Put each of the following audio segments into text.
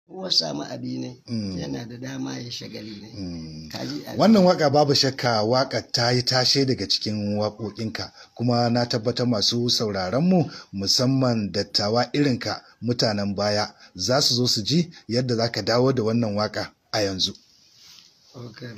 kowa samu abi ne yana da dama ya shagali ne kaji abi wannan waka babu shakka waka ta yi tashe daga cikin waƙoƙinka kuma na tabbatar masu sauraron mu musamman dattawa irinka mutanen baya za su zo su ji yadda za ka dawo da wannan waka a yanzu okay.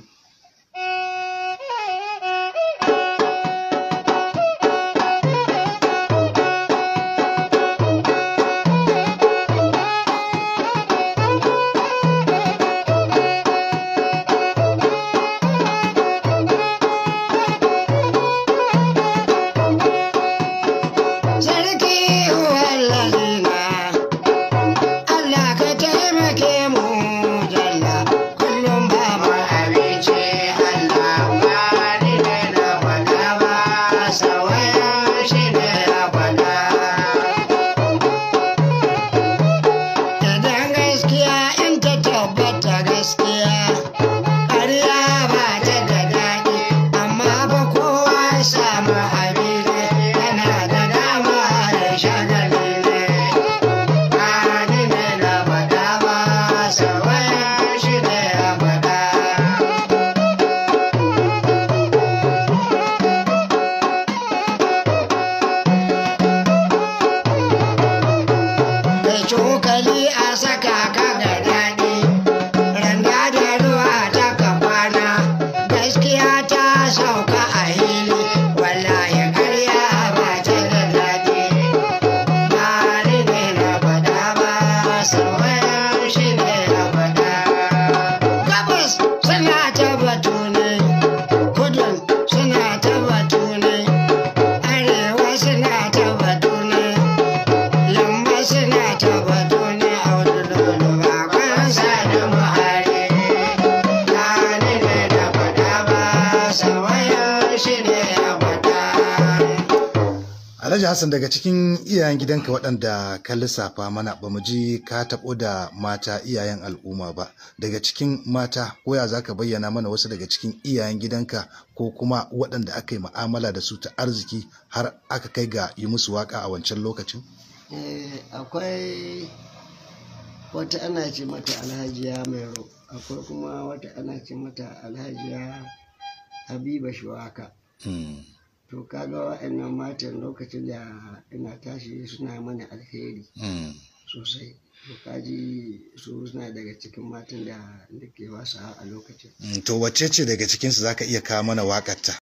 Sarki wallazina Allah ka taimake mu jalla kullum ba mu abinci Allah ba ni ne na faɗa ba sawaya shi ne ya faɗa Idan gaskiya in ta tabbata gaskiya ƙarya ba ta da daɗi amma ba kowa ya samu abin yana da dama ya shagali ne Ani ne na faɗa ba sawaya shi ne ya faɗa da cokali a saka ka ga daɗi randa da ruwa ta kafana gaskiya ta sauka a hili wallahi karya ba ta da daɗi Bari ne na faɗa ba sauran shi ne na faɗa gabas suna ta batu ne kudun suna ta batu ne arewa suna ta batu ne Lamba suna tabbatu ne a wani lulu ba kwansa da muhari. Gani ne da faɗa ba, sawayar shi ne ya faɗa. Alhaji Hassan daga cikin iyayen gidanka waɗanda ka lissafa mana ba mu ji ka taɓo da mata iyayen al'umma ba daga cikin mata koya za ka bayyana mana wasu daga cikin iyayen gidanka ko kuma waɗanda aka yi ma'amala da su ta arziki har aka kai ga yi musu waka a wancan lokacin? Eh, akwai wata ana ce mata alhajiya mero akwai kuma wata ana ce mata alhajiya habiba shuwaka Hmm. to kaga wa'annan matan lokacin da ina tashi suna mana alheri Hmm. sosai to kaji su suna daga cikin matan da nake wasa a lokacin Hmm, To wacce ce daga cikinsu za ka iya kawo mana waƙarta?